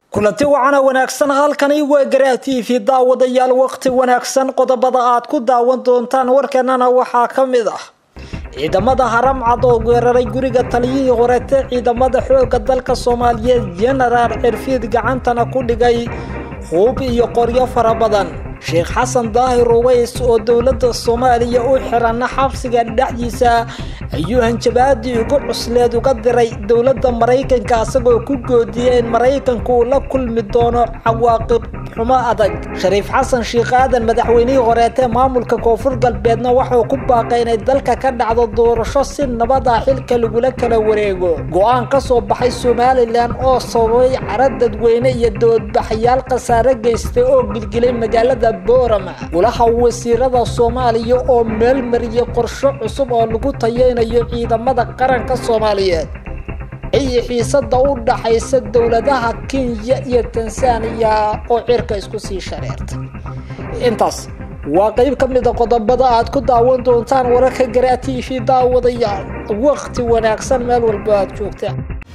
kulanti wacana wanaagsan halkani waa garaa t v daawadayaal waqti wanaagsan qodobada aad ku daawan doontaan warkanana waxaa ka mid ah ciidamada haramcad oo weeraray guriga taliyihii horete ciidamada xooga dalka soomaaliyeed genaraal cirfiid gacantana ku dhigay huub iyo qoryo fara badan sheekh xasan daahir uways oo dowladda soomaaliya u xirana xabsiga dhexdiisa ayuu hanjabaadii ugu cusleed uga diray dowladda maraykanka isagoo ku goodiyay in maraykanku uu la kulmi doono cawaaqib xumo adag shariif xasan sheekh aadan madaxweynihii horeetee maamulka koonfur galbeedna wuxuu ku baaqay inay dalka ka dhacdo doorasho si nabad ah xilka lagula kala wareego go-aan ka soo baxay somalilan oo sababay cara dadweyne iyo doodbaxayaal khasaare geystay oo gilgilay magaalada boorama golaha wasiirada soomaaliya oo meelmariyay qorsho cusub oo lagu tayeynayo ciidamada qaranka soomaaliyeed iyo xiisada u dhaxaysa dowladaha kenya iyo tansaaniya oo cirka isku sii shareerta intaas waa qeyb ka mid a qodobada aad ku daawan doontaan wararka garaa t v daawadayaal waqti wanaagsan meel walba aad joogtaan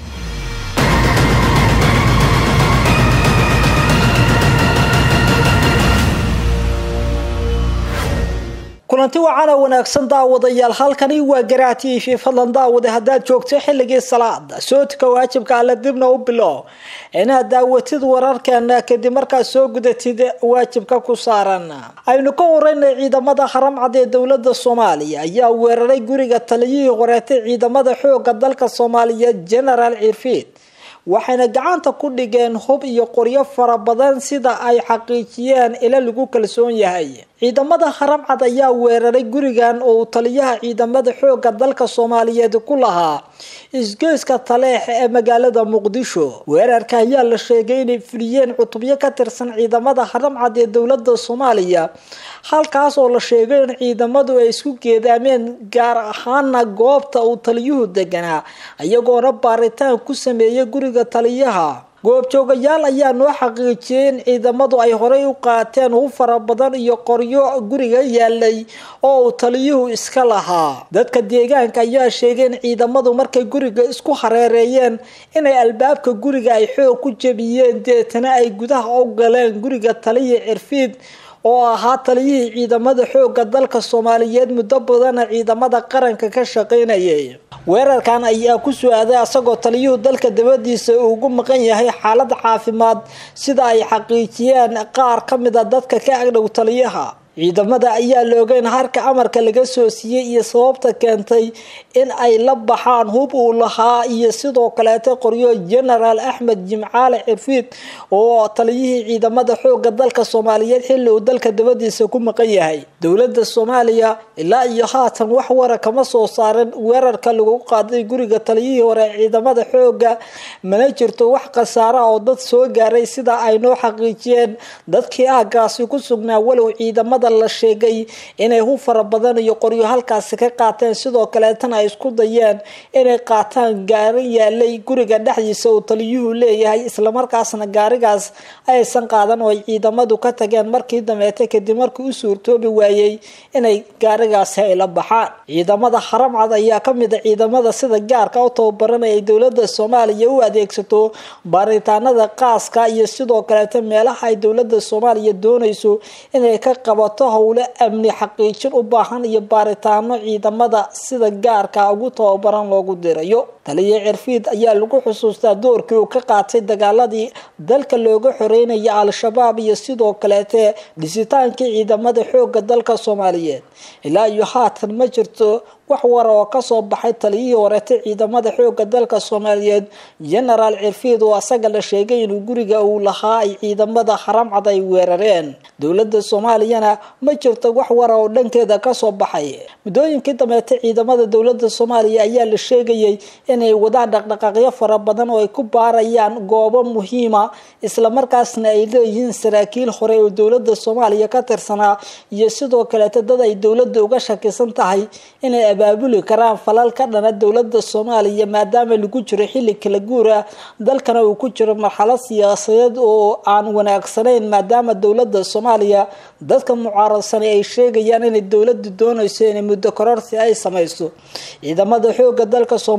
kulanti wacana wanaagsan daawadayaal halkani waa garaa t v fadlan daawade haddaad joogto xilligii salaada sootika waajibka alle dibna u bilo inaad daawatid wararkeena kadib markaad soo gudatid waajibka ku saaran aynu ka horeynay ciidamada haramcad ee dowlada soomaaliya ayaa weeraray guriga taliyihii horeetay ciidamada xooga dalka soomaaliyeed genaraal cirfiid waxayna gacanta ku dhigeen hub iyo qoryo fara badan sida ay xaqiijiyeen ila lagu kalsoon yahay ciidamada haramcad ayaa weeraray gurigan oo uu taliyaha ciidamada xooga dalka soomaaliyeed ku lahaa isgoyska taleex ee magaalada muqdisho weerarka ayaa la sheegay inay fuliyeen cutubyo ka tirsan ciidamada haramcad ee dowlada soomaaliya halkaas oo la sheegay in ciidamadu ay isku geedaameen gaar ahaana goobta uu taliyuhu deganaa iyagoona baaritaan ku sameeyay guriga taliyaha goobjoogayaal ayaa noo xaqiijiyay in ciidamadu ay horey u qaateen hub fara badan iyo qoryo guriga yaalay oo uu taliyuhu iska lahaa dadka deegaanka ayaa sheegay in ciidamadu markay guriga isku hareereeyeen inay albaabka guriga ay xoog ku jebiyeen deetana ay gudaha u galeen guriga taliya cirfiid oo ahaa taliyihii ciidamada xooga dalka soomaaliyeed muddo badana ciidamada qaranka ka shaqaynayay weerarkan ayaa ku su-aaday asagoo taliyuhu dalka dabadiisa ugu maqan yahay xaalad caafimaad sida ay xaqiijiyeen qaar ka mid a dadka ka agdhow taliyaha ciidamada ayaa la ogeyn harka amarka laga soo siiyey iyo sababta keentay in ay la baxaan hub uu lahaa iyo sidoo kaleeta qoryo genaraal axmed jimcaale cirfiid oo taliyihii ciidamada xooga dalka soomaaliyeed xilli uu dalka dabadiisa ku maqan yahay dowlada soomaaliya ilaa iyo haatan wax wara kama soo saarin weerarka lagu qaaday guriga taliyihii hore ciidamada xooga mana jirto wax khasaara oo dad soo gaaray sida ay noo xaqiijiyeen dadkii aagaasi ku sugnaa walow ciidamada la sheegay inay hub fara badan iyo qoryo halkaasi ka qaateen sidoo kaleetana ay isku dayeen inay qaataan gaari yaalay guriga dhexdiisa uu taliyuhu leeyahay islamarkaasna gaarigaas aysan qaadan oo ay ciidamadu ka tageen markii dameete kadib markii u suurtoobi waayey inay gaarigaasi ay la baxaan ciidamada haramcad ayaa kamid a ciidamada sida gaarka u tababaranaya ay dowlada soomaaliya u adeegsato baaritaanada qaaska iyo sidoo kaleeta meelaha ay dowlada soomaaliya doonayso inay ka qabato howle amni xaqiijin u baahan iyo baaritaano ciidamada sida gaarka ugu tababaran loogu dirayo taliya cirfiid ayaa lagu xusuustaa doorkii uu ka qaatay dagaaladii dalka looga xoreynaya al-shabaab iyo sidoo kaleete dhisitaankii ciidamada xooga dalka soomaaliyeed ilaa iyo haatan ma jirto wax wara oo kasoo baxay taliyihii horeetay ciidamada xooga dalka soomaaliyeed genaraal cirfiid oo asaga la sheegay inuu guriga uu lahaa ay ciidamada haramcad ay weerareen dowlada soomaaliyana ma jirto wax wara oo dhankeeda kasoo baxay muddooyinkii dameete ciidamada dowlada soomaaliya ayaa la sheegayay inay wadaan dhaqdhaqaaqyo fara badan oo ay ku baarayaan goobo muhiima islamarkaasna ay leeyihiin saraakiil hore oo dowlada soomaaliya ka tirsanaa iyo sidoo kaleeta dad ay dowlada uga shakisan tahay inay abaabuli karaan falal ka dhana dowlada soomaaliya maadaama lagu jiro xilli kala guura dalkana uu ku jiro marxalad siyaasadeed oo aan wanaagsanayn maadaama dowlada soomaaliya dadka mucaaradsanay ay sheegayaan inay dowladu doonayso inay muddo kororsi ay samayso ciidamada xooga dalka soomaaliyeed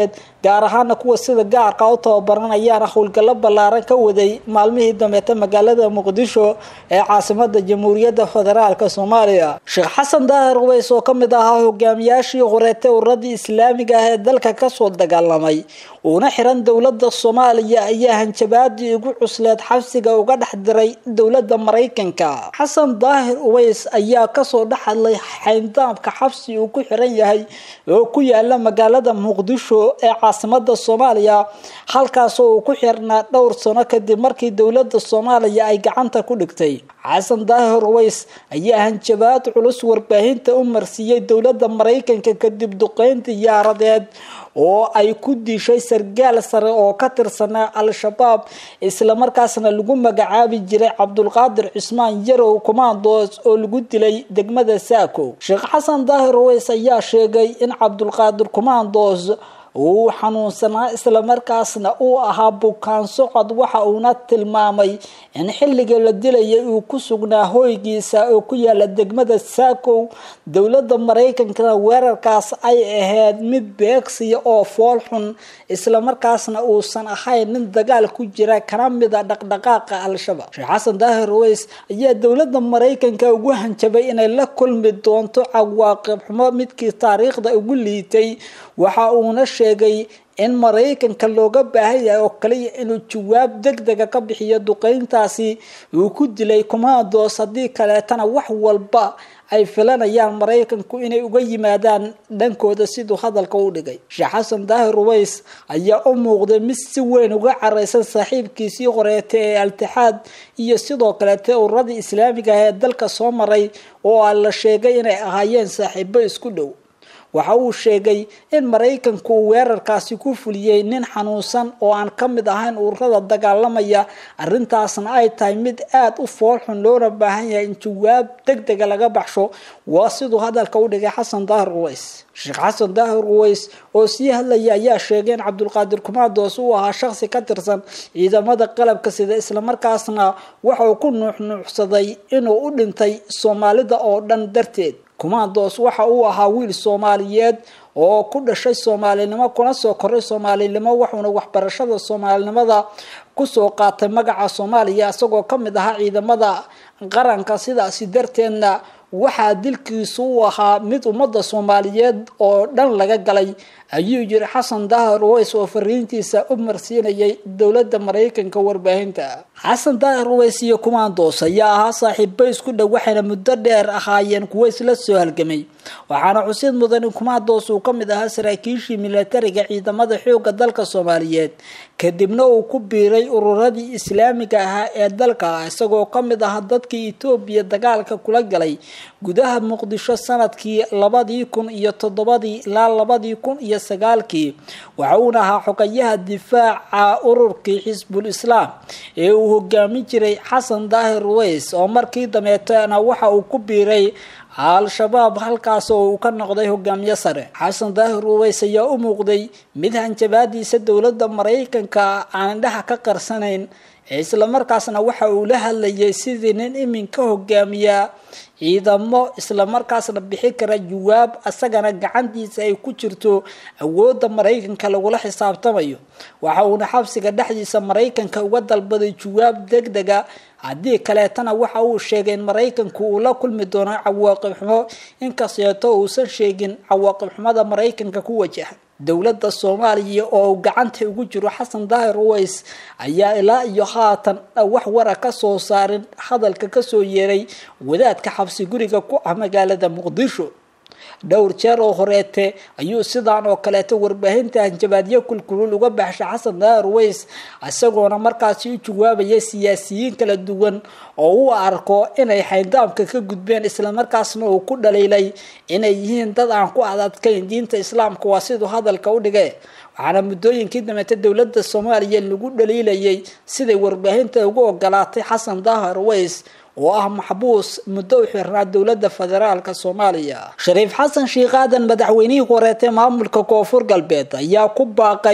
soomaaliyeed gaar ahaana kuwa sida gaarka u tababaran ayaana howlgallo ballaaran ka waday maalmihii dambeeta magaalada muqdisho ee caasimada jamhuuriyadda federaalk soomaaliya sheekh xasan daahir uweys oo kamid ahaa hogaamiyaashii horeete uradii islaamiga ah ee dalka kasoo dagaalamay uuna xiran dowlada soomaaliya ayaa hanjabaadii ugu cusleed xabsiga uga dhex diray dowlada maraykanka xasan daahir uweys ayaa kasoo dhex hadlay xayndaamka xabsi uu ku xiran yahay oo ku yaala magaalada muqdisho ee caasimada soomaaliya halkaasoo uu ku xirnaa dhowr sano kadib markii dowlada soomaaliya ay gacanta ku dhigtay xasan daahir uweys ayaa hanjabaad culus warbaahinta u marsiiyey dowlada maraykanka kadib duqeyn diyaaradeed oo ay ku dishay sargaal sare oo ka tirsanaa al-shabaab islamarkaasna lagu magacaabi jiray cabdulqaadir cismaan yarow commandos oo lagu dilay degmada saako sheekh xasan daahir uweys ayaa sheegay in cabdulqaadir commandos uu xanuunsanaa islamarkaasna uu ahaa bukaan socod waxa uuna tilmaamay in xilliga la dilayay uu ku sugnaa hoygiisa oo ku yaala degmada saakow dowlada maraykankana weerarkaas ay ahayd mid beegsiya oo fool xun islamarkaasna uusan ahayn nin dagaal ku jira kana mida dhaqdhaqaaqa al-shabaab sheekh xasan daahir uweys ayaa dowlada maraykanka ugu hanjabay inay la kulmi doonto cawaaqib xumo midkii taariikhda ugu liitay waxa uuna sheegay in maraykanka looga baahan yahay oo kaliya inuu jawaab deg dega ka bixiyo duqeyntaasi uu ku dilay commandos haddii kaleetana wax walba ay filanayaan maraykanku inay uga yimaadaan dhankooda siduu hadalka u dhigay sheekh xasan daahir uweys ayaa u muuqday mid si weyn uga careysan saaxiibkiisii horeete ee altixaad iyo sidoo kaleete ururadii islaamiga ah ee dalka soo maray oo a la sheegay inay ahaayeen saaxiibo isku dhow waxa uu sheegay in maraykanku uu weerarkaasi ku fuliyey nin xanuunsan oo aan ka mid ahayn ururada dagaalamaya arrintaasna ay tahay mid aada u foolxun loona baahan yahay in jawaab deg dega laga baxsho waa siduu hadalka u dhigay xasan daahir uweys sheekh xasan daahir uweys oo sii hadlaya ayaa sheegay in cabdulqaadir kumados uu ahaa shaqsi ka tirsan ciidamada qalabka sida islamarkaasna waxa uu ku nuuxnuuxsaday inuu u dhintay soomaalida oo dhan darteed commandos waxa uu ahaa wiil soomaaliyeed oo ku dhashay soomaalinimo kuna soo koray soomaalinimo wuxuuna waxbarashada soomaalinimada kusoo qaatay magaca soomaaliya isagoo kamid ahaa ciidamada qaranka sidaasi darteedna waxaa dilkiisu u ahaa mid ummadda soomaaliyeed oo dhan laga galay ayuu yiri xasan daahir uweys oo fariintiisa u marsiinayay dowladda maraykanka warbaahinta xasan daahir uweys iyo commandos ayaa ahaa saaxiibo isku dhow waxayna muddo dheer ahaayeen kuwo isla soo halgamay waxaana xusid mudan in commandos uu ka mid ahaa saraakiishii milatariga ciidamada xoogga dalka soomaaliyeed kadibna uu ku biiray ururadii islaamiga ahaa ee dalka isagoo ka mid ahaa dadkii etoobiya dagaalka kula galay gudaha muqdisho sanadkii labadii kun iyo toddobadii ilaa labadii kun iyo sagaalkii waxa uuna ahaa xogayaha difaaca ururkii xisbul islaam ee uu hogaamin jiray xasan daahir uweys oo markii dameetana waxa uu ku biiray al-shabaab halkaas oo uu ka noqday hogaamiye sare xasan daahir uweys ayaa u muuqday mid hanjabaadiisa dowladda maraykanka aan indhaha ka qarsanayn islamarkaasna waxa uu la hadlayay sidii nin iminka hogaamiya ciidamo islamarkaasna bixi kara jawaab asagana gacantiisa ay ku jirto awoodda maraykanka lagula xisaabtamayo waxa uuna xabsiga dhexdiisa maraykanka uga dalbaday jawaab deg dega haddii kaleetana waxa uu sheegay in maraykanku uu la kulmi doono cawaaqib xumo inkasteeto uusan sheegin cawaaqib xumada maraykanka ku wajahan dowladda soomaaliya oo gacanta ugu jiro xasan daahir uweys ayaa ilaa iyo haatan wax wara ka soo saarin hadalka kasoo yeeray wadaadka xabsi guriga ku ah magaalada muqdisho dhowr jeer oo horeete ayuu sidaan oo kaleeto warbaahinta hanjabaadyo kulkulul uga baxshay xasan daahir uweys isagoona markaasi u jawaabaya siyaasiyiin kala duwan oo u arko inay xayndaamka ka gudbeen islamarkaasna uu ku dhaliilay inay yihiin dad aan ku adadkayn diinta islaamka waa siduu hadalka u dhigay waxaana muddooyinkii dameete dowladda soomaaliya lagu dhaliilayay siday warbaahinta ugu ogolaatay xasan daahir uweys oo ah maxbuus muddo u xirnaa dowladda federaalka soomaaliya shariif xasan sheikh aadan madaxweynihii horeetay maamulka koonfur galbeed ayaa ku baaqay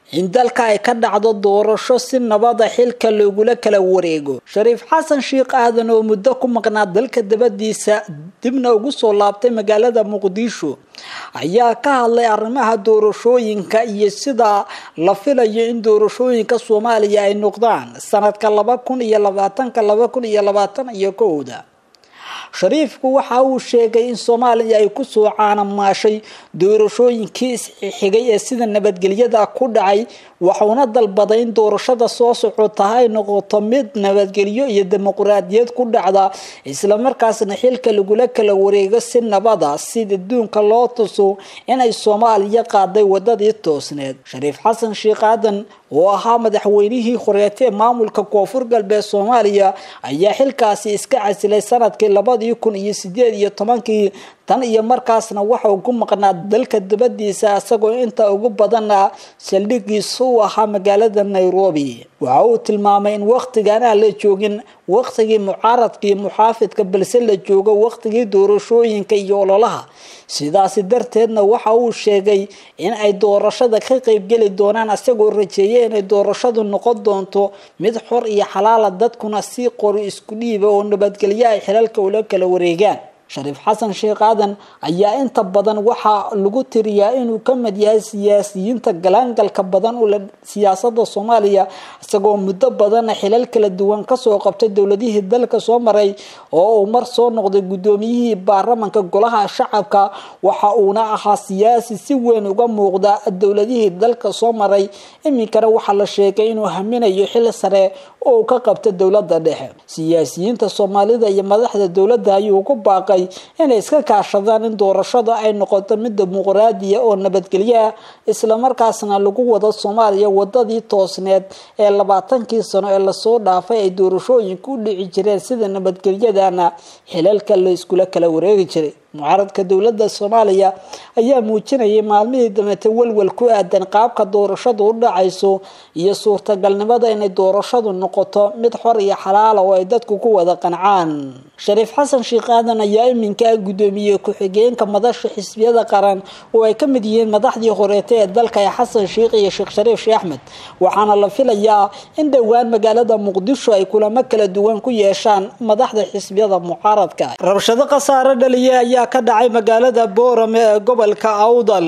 in dalka ay ka dhacdo doorasho si nabada xilka loogula kala wareego shariif xasan sheekh aadan oo muddo ku maqnaa dalka dabadiisa dibna ugu soo laabtay magaalada muqdisho ayaa ka hadlay arrimaha doorashooyinka iyo sida la filayo in doorashooyinka soomaaliya ay noqdaan sanadka laba kun iyo labaatanka laba kun iyo labaatan iyo kowda shariifku waxa uu sheegay in soomaaliya ay kusoo caanamaashay doorashooyinkii isxigay ee sida nabadgelyada ku dhacay waxuuna dalbaday in doorashada soo socota ay noqoto mid nabadgelyo iyo dimuqraadiyad ku dhacda islamarkaasna xilka lagula kala wareego si nabada si adduunka loo tuso inay soomaaliya qaaday wadadii toosneed shariif xasan sheekh aadan oo ahaa madaxweynihii horeete ee maamulka koonfur galbeed soomaaliya ayaa xilkaasi iska casilay sanadkii labadii kun iyo sideed iyo tobankii tan iyo markaasna waxa uu ku maqnaa dalka dabadiisa isagoo inta ugu badana saldhigiisa u ahaa magaalada nairobi waxa uu tilmaamay in wakhtigan aan la joogin wakhtigii mucaaradka iyo muxaafidka balse la joogo wakhtigii doorashooyinka iyo ololaha sidaasi darteedna waxa uu sheegay in ay doorashada ka qeybgeli doonaan isagoo rajeeyay inay doorashadu noqon doonto mid xor iyo xalaala dadkuna si qori isku dhiiba oo nabadgelyo ay xilalka ula kala wareegaan shariif xasan sheekh aadan ayaa inta badan waxaa lagu tiriyaa inuu ka mid yahay siyaasiyiinta galaangalka badan ule siyaasada soomaaliya isagoo muddo badana xilal kala duwan kasoo qabtay dowladihii dalka soo maray oo uu mar soo noqday guddoomiyihii baarlamanka golaha shacabka waxa uuna ahaa siyaasi si weyn uga muuqda dowladihii dalka soo maray iminkana waxaa la sheegay inuu haminayo xil sare oo uu ka qabta dowlada dhexe siyaasiyiinta soomaalida iyo madaxda dowladda ayuu ku baaqay inay iska kaashadaan in doorashada ay noqoto mid dimuqraadiya oo nabadgelyo ah islamarkaasna lagu wado soomaaliya wadadii toosneed ee labaatankii sano ee lasoo dhaafay ay doorashooyinku u dhici jireen sida nabadgelyadana xilalka la iskula kala wareegi jiray mucaaradka dowlada soomaaliya ayaa muujinayay maalmihii dambeete walwal ku aadan qaabka doorashadu u dhacayso iyo suurtagalnimada inay doorashadu noqoto mid xor iyo xalaala oo ay dadku ku wada qancaan shariif xasan sheekh aadan ayaa iminka ah guddoomiye ku-xigeenka madasha xisbiyada qaran oo ay ka mid yihiin madaxdii horeete ee dalka ee xasan sheekh iyo sheekh shariif sheekh axmed waxaana la filayaa in dhowaan magaalada muqdisho ay kulamo kala duwan ku yeeshaan madaxda xisbiyada mucaaradka rabshado khasaare dhaliya ayaa ka dhacay magaalada boorame ee gobolka awdal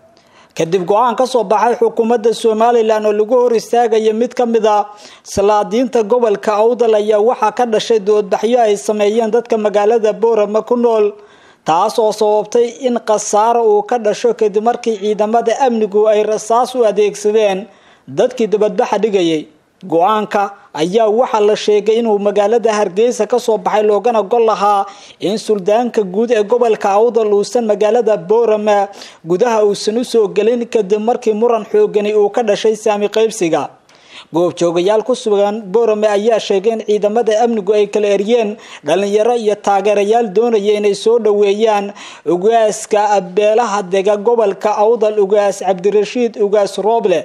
kadib go-aan kasoo baxay xukuumadda somalilan oo lagu hor istaagaya mid ka mid a salaadiinta gobolka awdal ayaa waxaa ka dhashay doodbaxyo ay sameeyeen dadka magaalada boorame ku nool taas oo sababtay in khasaaro uu ka dhasho kadib markii ciidamada amnigu ay rasaas u adeegsadeen dadkii dabadbaxa dhigayay go-aanka ayaa waxaa la sheegay inuu magaalada hargeysa kasoo baxay loogana gol lahaa in suldaanka guud ee gobolka awdal uusan magaalada boorama gudaha uusan usoo gelin kadib markii muran xoogani uu ka dhashay saami qaybsiga goobjoogayaal ku sugan boorame ayaa sheegay in ciidamada amnigu ay kala eryeen dhalinyaro iyo taageerayaal doonaya inay soo dhoweeyaan ugaaska beelaha dega gobolka awdal ugaas cabdirashiid ugaas rooble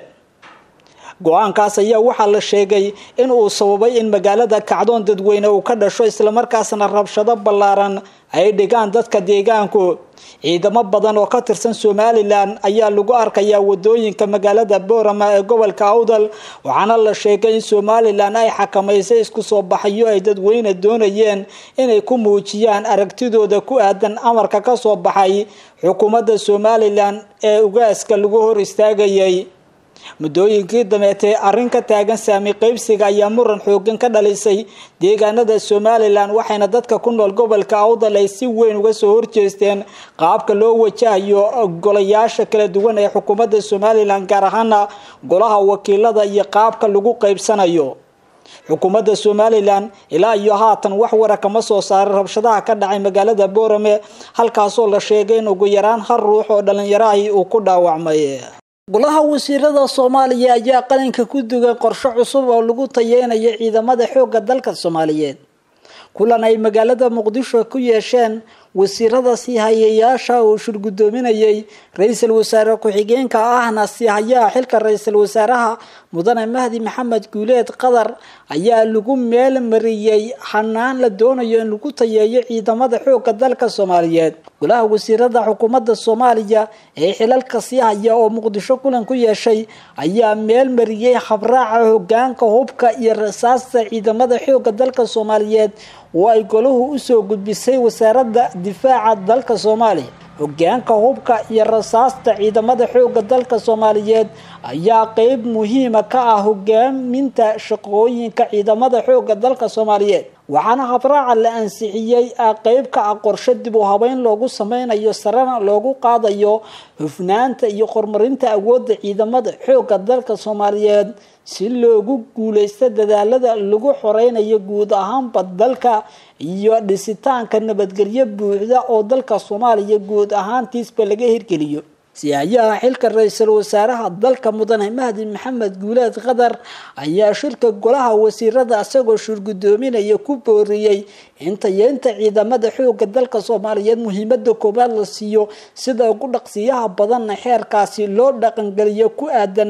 go-aankaas ayaa waxaa la sheegay in uu sababay in magaalada kacdoon dadweyne uu ka dhasho islamarkaasna rabshado ballaaran ay dhigaan dadka deegaanku ciidamo badan oo ka tirsan somalilan ayaa lagu arkayaa wadooyinka magaalada boorama ee gobolka awdal waxaana la sheegay in somalilan ay xakamaysay isku soo baxayo ay dadweyne doonayeen inay ku muujiyaan aragtidooda ku aadan amarka kasoo baxay xukuumadda somalilan ee ugaaska lagu hor istaagayay muddooyinkii dameetee arrin ka taagan saami qaybsiga ayaa muran xoogan ka dhalisay deegaanada somalilan waxayna dadka ku nool gobolka awdal ay si weyn uga soo horjeesteen qaabka loo wajahayo golayaasha kala duwan ee xukuumadda somalilan gaar ahaana golaha wakiilada iyo qaabka lagu qaybsanayo xukuumadda somalilan ilaa iyo haatan wax wara kama soo saaray rabshadaha ka dhacay magaalada boorame halkaasoo la sheegay in ugu yaraan hal ruux oo dhalinyarahi uu ku dhaawacmay golaha wasiirada soomaaliya ayaa qalinka ku dugay qorshe cusub oo lagu tayeynayo ciidamada xoogga dalka soomaaliyeed kulan ay magaalada muqdisho ku yeesheen wasiirada siihayayaasha uu shirgudoominayay ra-iisul wasaare ku-xigeenka ahna siihayaha xilka ra-iisul wasaaraha mudane mahdi maxamed guuleed qadar ayaa lagu meel mariyey hanaan la doonayo in lagu tayeeyo ciidamada xooga dalka soomaaliyeed golaha wasiirada xukuumadda soomaaliya ee xilalka sii haya oo muqdisho kulan ku yeeshay ayaa meel mariyey habraaca hogaanka hubka iyo rasaasta ciidamada xooga dalka soomaaliyeed oo ay golahu usoo gudbisay wasaaradda difaaca dalka soomaaliya hogaanka hubka iyo rasaasta ciidamada xooga dalka soomaaliyeed ayaa qeyb muhiima ka ah hogaaminta shaqooyinka ciidamada xooga dalka soomaaliyeed waxaana habraaca la ansixiyey qeyb ka ah qorshe dib u habeyn loogu sameynayo sarena loogu qaadayo hufnaanta iyo horumarinta awoodda ciidamada xooga dalka soomaaliyeed si loogu guuleysto dadaalada lagu xoreynayo guud ahaanba dalka iyo dhisitaanka nabadgelyo buuxda oo dalka soomaaliya guud ahaantiisba laga hirgeliyo siyahayaha xilka ra-iisul wasaaraha dalka mudane mahdi maxamed guuleed qadar ayaa shirka golaha wasiirada isagoo shirgudoominaya ku booriyey in tayeynta ciidamada xooga dalka soomaaliyeed muhiimada koowaad la siiyo sida ugu dhaqsiyaha badanna xeerkaasi loo dhaqangeliyo ku aadan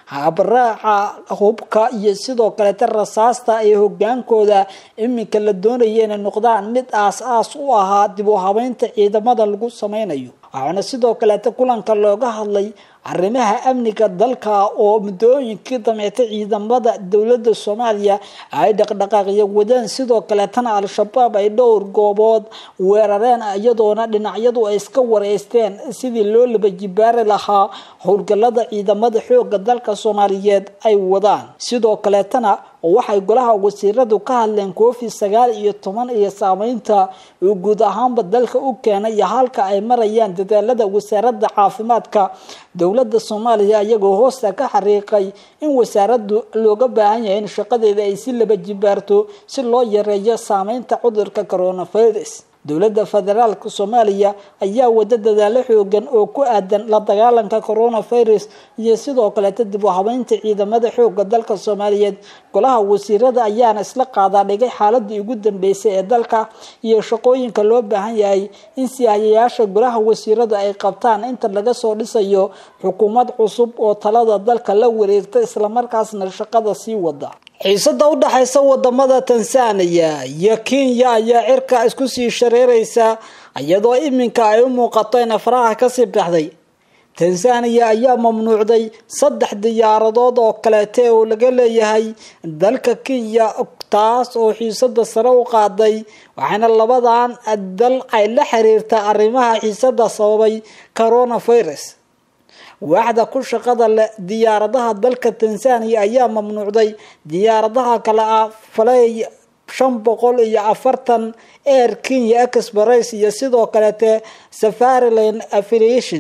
habraaca hubka iyo sidoo kaleeta rasaasta ee hogaankooda iminka la doonaya inay noqdaan mid aas-aas u ahaa dib u habeynta ciidamada lagu sameynayo waxaana sidoo kaleeta kulanka looga hadlay arrimaha amniga dalka oo muddooyinkii dameetay ciidamada dowladda soomaaliya ay dhaqdhaqaaqyo wadeen sidoo kaleetana al-shabaab ay dhowr goobood weerareen iyadoona dhinacyadu ay iska wareysteen sidii loo laba jibaari lahaa howlgalada ciidamada xooga dalka soomaaliyeed ay wadaan sidoo kaleetana waxay golaha wasiiradu ka hadleen covid sagaal iyo toban iyo saameynta uu guud ahaanba dalka u keenay iyo halka ay marayaan dadaalada wasaarada caafimaadka dowlada soomaaliya iyagoo hoosta ka xariiqay in wasaaradu looga baahan yahay in shaqadeeda ay si laba jibaarto si loo yareeyo saameynta cudurka coronavirus dowladda federaalka soomaaliya ayaa wada dadaalo xoogan oo ku aadan la dagaalanka coronavirus iyo sidoo kaleeta dib u habeynta ciidamada xooga dalka soomaaliyeed golaha wasiirada ayaana isla qaadaa dhigay xaaladii ugu dambeysay ee dalka iyo shaqooyinka loo baahan yahay in siyahayayaasha golaha wasiiradu ay qabtaan inta laga soo dhisayo xukuumad cusub oo talada dalka la wareegta islamarkaasna shaqada sii wada xiisada u dhaxaysa wadamada tansaaniya iyo kenya ayaa cirka isku sii shareereysa iyadoo iminka ay u muuqato in afraha kasii baxday tansaaniya ayaa mamnuucday saddex diyaaradood oo kaleete oo laga leeyahay dalka kenya taas oo xiisada sare u qaaday waxaana labadan dal ay la xiriirta arrimaha xiisada sababay coronavirus waaxda ku shaqada leh diyaaradaha dalka tansaaniya ayaa mamnuucday diyaaradaha kale ah faley shan boqol iyo afartan air kenya express iyo sidoo kaleete safariland affiliation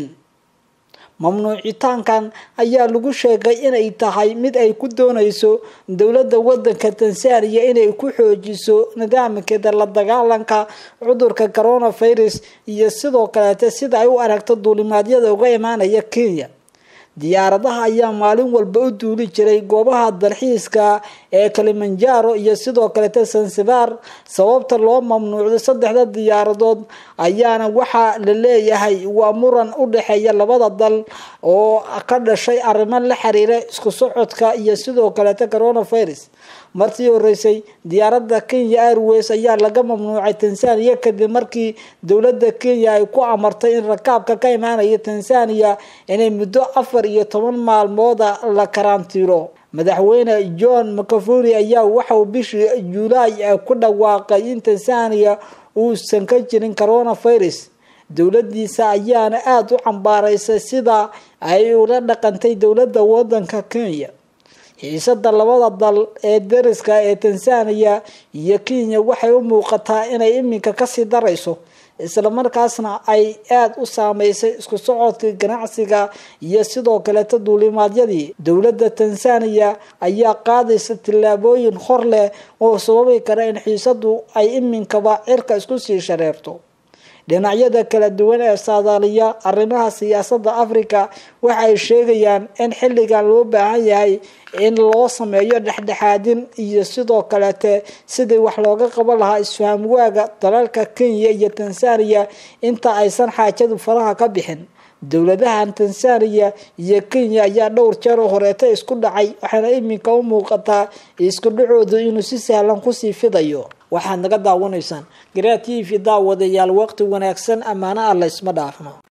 mamnuucitaankan ayaa lagu sheegay inay tahay mid ay ku dooneyso dowladda wadanka tansaaniya inay ku xoojiso nidaamkeeda la dagaalanka cudurka coronavirus iyo sidoo kaleete sida ay u aragto duulimaadyada uga imaanaya kenya diyaaradaha ayaa maalin walba u duuli jiray goobaha dalxiiska ee kalimanjaro iyo sidoo kaleete sansibar sababta loo mamnuucday saddexda diyaaradood ayaana waxaa la leeyahay waa muran u dhexeeya labada dal oo ka dhashay arrimo la xiriira isku socodka iyo sidoo kaleete coronavirus martii horeysay diyaaradda kenya airways ayaa laga mamnuucay tansaaniya kadib markii dowladda kenya ay ku amartay in rakaabka ka imaanaya tansaaniya inay muddo afar iyo toban maalmooda la karantiiro madaxweyne john macafuri ayaa waxauu bishii juulaay ku dhawaaqay in tansaaniya uusan ka jirin coronavirus dowladiisa ayaana aada u cambaaraysay sida ay ula dhaqantay dowladda wadanka kenya xiisada labada dal ee dariska ee tansaaniya iyo kenya waxay u muuqataa inay iminka kasii darayso islamarkaasna ay aada u saameysay isku socodkii ganacsiga iyo sidoo kaleeta duulimaadyadii dowladda tansaaniya ayaa qaadaysa tillaabooyin hor leh oo sababi kara in xiisadu ay iminkaba cirka isku sii shareerto dhinacyada kala duwan ee saadaaliya arrimaha siyaasadda africa waxa ay sheegayaan in xilligan loo baahan yahay in loo sameeyo dhexdhexaadin iyo sidoo kaleete sidii wax looga qaban lahaa isfaham waaga dalalka kenya iyo tanzania inta aysan xaajadu faraha ka bixin dowladahan tanzania iyo kenya ayaa dhowr jeer oo horeeta isku dhacay waxaana iminka u muuqataa isku dhacoodu inuu si sahlan kusii fidayo waxaad naga daawanaysaan garaa t v daawadayaal waqti wanaagsan ammaano ah la isma dhaafno